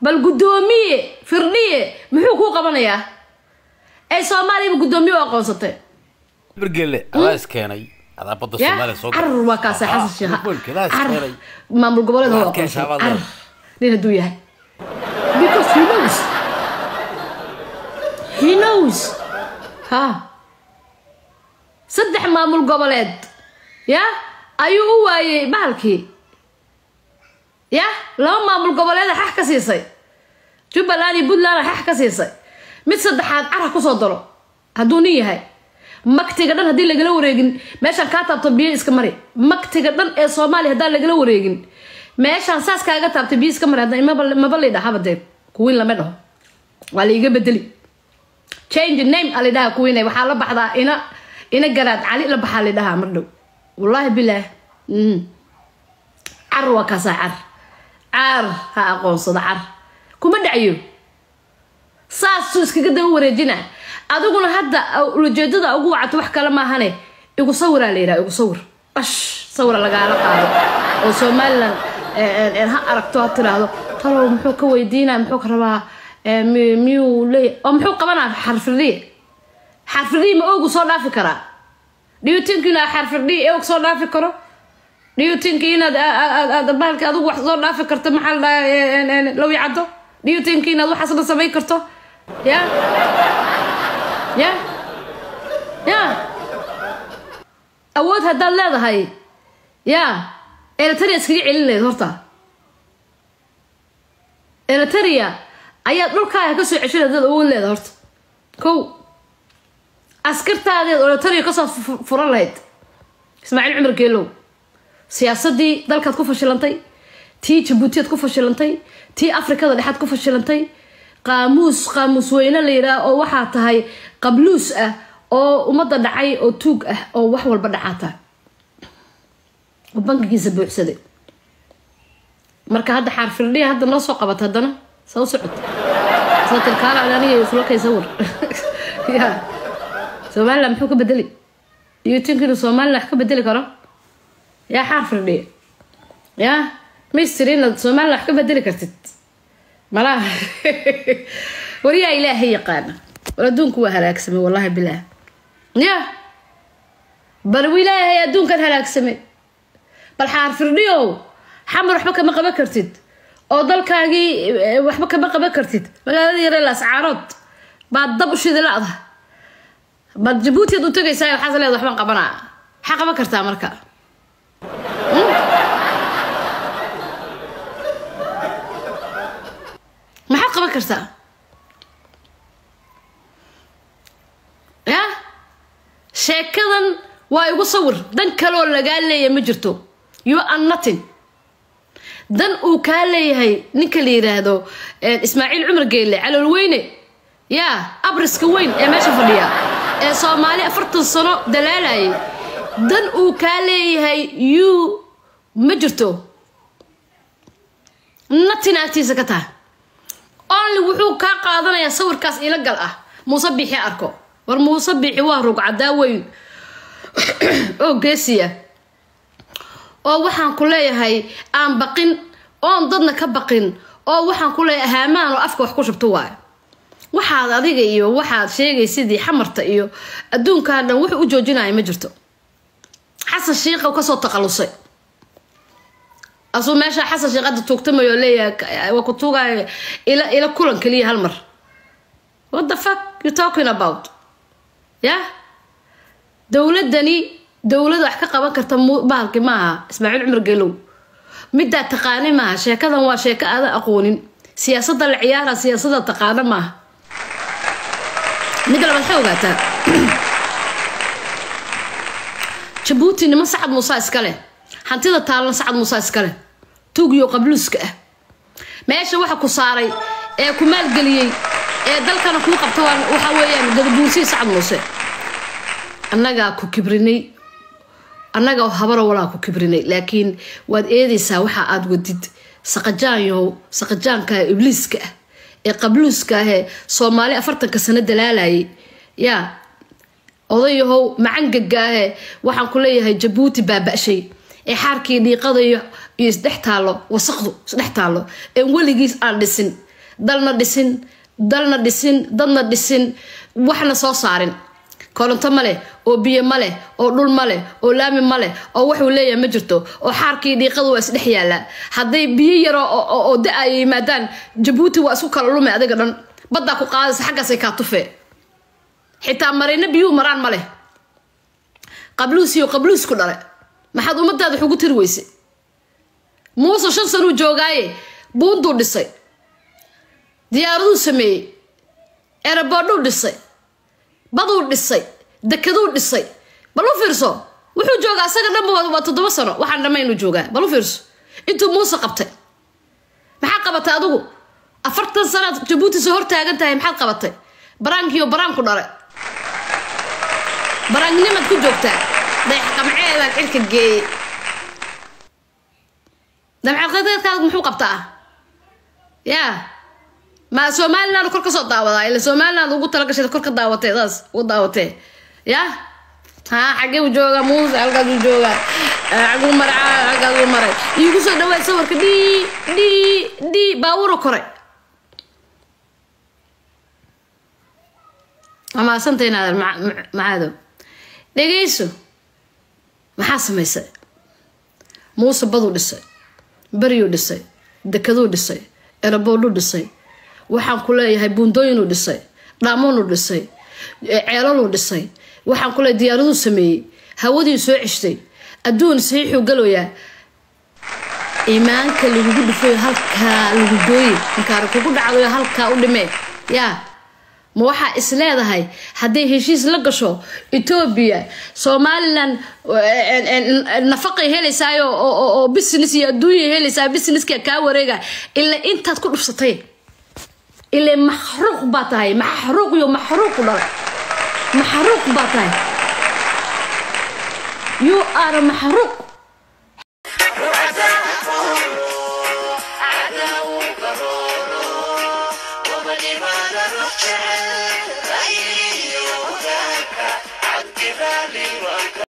bal guddoomiye firdhiye muxuu kuu qabanayaa ee soomaaliyaba guddoomiye u aqoonsatay bergele adaa iskeenay adaa badda ya soomaaliya soo carar waa kaasa xasan sheekh adaa carar iskeenay maamul goboleed waa Waxaad ka aqoonsan heshaa carar baad nin hadduu yahay because he knows he knows ha saddex maamul goboleed ya ayuu u waayey bahalkii ya laba maamul goboleeda xax ka siisay jubbaland iyo puntland xax ka siisay mid saddexaad cara kusoo daro hadduu nin yahay maktiga dhan haddii lagala wareegin meeshaan kaa taabto biyo iska mari maktiga dhan ee soomaaliya haddaan lagala wareegin meeshaan saas kaaga taabto biyo iska mari hadda maba- maba la dhahaba dee kuwiin lama dhaho waa laiga bedeli change name a lidhaha kuwiin waxaa la baxdaa ina ina garaad cali la baxaa lidhahaa mar dhow wallaahi bilaah mm. car waa kaasaa car car ha aqoonsado car kuma dhacyo saasuu iskaga daba wareejina adiguna hadda ulajeedada ugu wacato wax kale maahane igu sawiraa la yidhaha igu sawir ash sawira lagaala qaado oo somalilan eh, eh, ha aragto ha tiraahdo talow muxuu ka weydiinaya muxuu ka rabaa eh, mi- miyuu leeyahy oo muxuu qabanaa xarfiriye xarfiriye ma oogu soo dhaafi karaa dhiyutinka inaad xarfiriye eog soo dhaafi karo dhiyutinka inaad aad aad bahalka adigu wax soo dhaafi karto maxaa la dhahaa low yacado dhiyutinka inaad waxaas dhan samayn karto ya ya ya awood haddaad leedahay ya eritrea iskaga celin lahayd horta eritrea ayaad dhulkaaga kasoo ceshan haddaad awood leedahay horta kow askartaadeed eritrea kasoo fu- furan lahayd ismaaciil cumar geelow siyaasadii dalkaad ku fashilantay tii jabuutiyaad ku fashilantay tii afrikada dhexaad ku fashilantay qaamuus qaamuus weyne la yidhaah oo waxaa tahay qabluus ah oo ummadda dhacay oo tuug ah oo wax walba dhacaata oo bankigiisa buuxsaday marka hadda xaarfirdhiya hadda noo soo qabata haddana saa u socota satirkaala aniga isla kay sawir ya somaliland muxuu ka bedeli iyo tinka inuu somaliland wax ka bedeli karo yaa xaar firdhiya yaa mister inaad somaliland wax ka bedeli kartid malaha waryaa ilaahay yaqaana war adduunku waa halaagsamay wallahi bilaah ya bal ilaahay adduunkan halaagsamay bal xaar firdhiyow xamar waxba kama qaban kartid oo dalkaagii eh, waxba kama qaban kartid magaalada yare lascaarood baad dab u shidi la-da baad jabuuti ad u tegaysaa waxaas leeda waxbaan qabanaa maxaa qaban kartaa marka maxaad qaban kartaa ya sheekadan waa igu sawir dan kaleoo lagaa leeyahay ma jirto you are nothing dan uu kaa leeyahay ninka la yiraahdo eh, ismaaciil cumar geelle calool weyne yaa abriska weyn ee meesha fadhiya ee soomaali afartan sano dalaalayay dan uu kaa leeyahay you ma jirto natin agtiisa ka taha only wuxuu kaa qaadanayaa sawirkaas ila gal ah muuse biixi arko war muuse biixi waa rugcadaa weyn oo geesiya oo waxaan ku leeyahay aan baqin oon dadna ka baqin oo waxaan ku leeyahay haamaan oo afka wax ku shubto waayo waxaad adiga iyo waxaad sheegay sidii xamarta iyo adduunkaa dhan wuxuu u joojinaya ma jirto xasan shiiqa kasoo taqalusay asuu meesha xasan sheekh hadda tuugtamayo oo leeyahay waa ku tuugaya ila ila kulan keliya hal mar what the fuck you talking about ya dowladani dowlad wax ka qaban karta mu- bahalki maaha ismaaciil cumar gelow midaa taqaani maaha sheekadan waa sheeko aadan aqoonin siyaasadda la ciyaara siyaasadda taqaana maaha midda labaad waxay ogaataa jabuuti niman sacad muusa iskale hantida taalna sacad muusa iskale tuugyo qabluuska ah meesha waxa ku saaray ee ku maalgeliyey ee dalkana kuu qabta waa- waxa weeyaan gadabuursii sacad muuse annagaa ku kibrinay annaga habaro walaa ku kibrinay laakiin waad eedaysaa waxa aad wadid saqajaanyahow saqajaanka ibliiska ah ee qabluuska ah ee soomaali afartanka sano dalaalayay yaa odayahow macangaga ahee waxaan ku leeyahay jabuuti baaba-shay ee xaarkii dhiiqada iyo iyo isdhex taallo wasaqdu isdhex taallo een weligiis aan dhisin dalna dhisin dalna dhisin dadna dhisin waxna soo saarin koronto ma leh oo biyo ma leh oo dhul ma leh oo laami ma leh oo waxuu leeyahay ma jirto oo xaarkii dhiiqadu waa isdhex yaallaa hadday biyo yaro oo da ay yimaadaan jabuuti waa isku kala lume adiga dhan baddaa ku qaadaysa xaggaasay kaa tufee xitaa marayna biyuhu maraan ma leh qabluusiyo qabluusku dhale maxaad ummadaada wax ugu tiri weyse muuse shan sanuu joogaaye buunduu dhisay diyaaraduu sameeyey eeraboodhuu dhisay baduu dhisay dekaduu dhisay bal u fiirso wuxuu joogaa asaga dhanba waa toddoba sano waxaan dhammaynu joogaa bal u fiirso intuu muuse qabtay maxaad qabatay adigu afartan sanaad jabuuti soo hor taagan tahay maxaad qabatay baraankiiyo baraanku dhale baraangnimaad ku joogtaa dayax qamceedaan cirka geeyey damcaqadeedkaad muxuu qabtaa yaa ma somaliland kor ka soo daawadaa ila somaliland ugu talagashay kor ka daawatee saas ugu daawatee yaa haa xagee u jooga muuse halkaas u jooga xaguu maray halkaas u maray iigu soo dhawaad sawirka dhi dhi dhi baawuro koray amaasanta inaadan macaado dhegayso maxaa samaysay muuse baduu dhisay beryuu dhisay dekaduu dhisay eraboodhuu dhisay waxaan ku leeyahay buundooyinuu dhisay dhaamoonuu dhisay ceelaluu dhisay waxaan ku leeyahay diyaaraduu sameeyey hawadii soo ceshtay adduun saxiixuu galoyaa iimaanka lagugu dhifayo halkaa lagu gooye inkaara kugu dhacdayo halkaa u dhimee yaa ma waxaa is leedahay hadday heshiis la gasho etoobiya somalilan nafaqay helaysaayo oo business iyo adduunya helaysaa businesska kaa wareega ila intaad ku dhufsatay ila maxruuq baa tahay maxruuq iyo maxruuq dhala maxruuq baa tahay you are maxruuq